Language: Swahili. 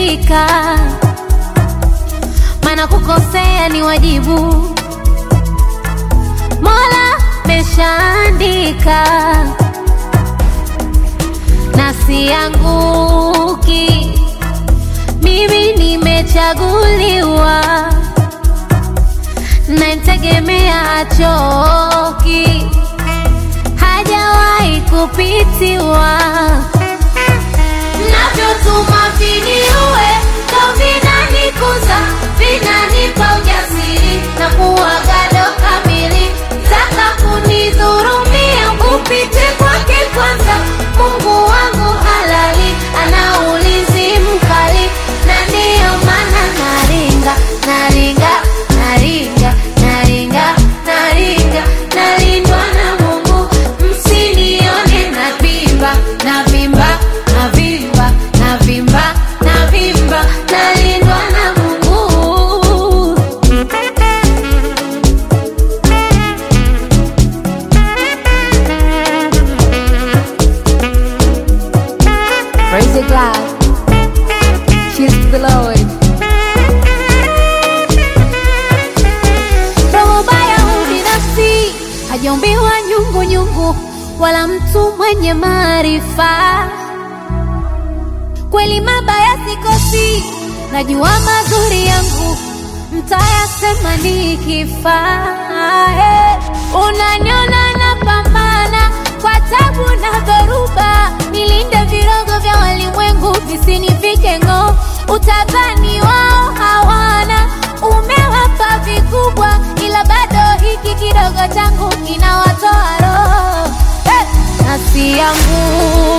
ridhika, maana kukosea ni wajibu. Mola meshaandika na sianguki, mimi nimechaguliwa, namtegemea achoki, hajawahi kupitiwa. Navyotuma viniue ndo vinanikuza, vinanipa ujasiri na kuwa gado kamili. Taka kunidhurumia, upite kwake kwanza. Mungu wangu halali, ana ulinzi mkali, na ndiyo maana naringa, naringa, naringa, naringa, naringa, nalindwa na Mungu. Msinione navimba, navimba, navimba, navimba, navimba, nalindwa na Mungu. Praise the God. Cheers to the Lord. Roho baya ubinafsi hajaumbiwa nyungu nyungu, wala mtu mwenye maarifa. Kweli mabaya sikosi, najua mazuri yangu mtayasema nikifa. Eh, Unaniona napambana kwa tabu na dhoruba, nilinde virogo vya walimwengu visinifike ng'oo. Utadhani wao hawana, umewapa vikubwa, ila bado hiki kidogo changu kinawatoa roho. Eh, nasi yangu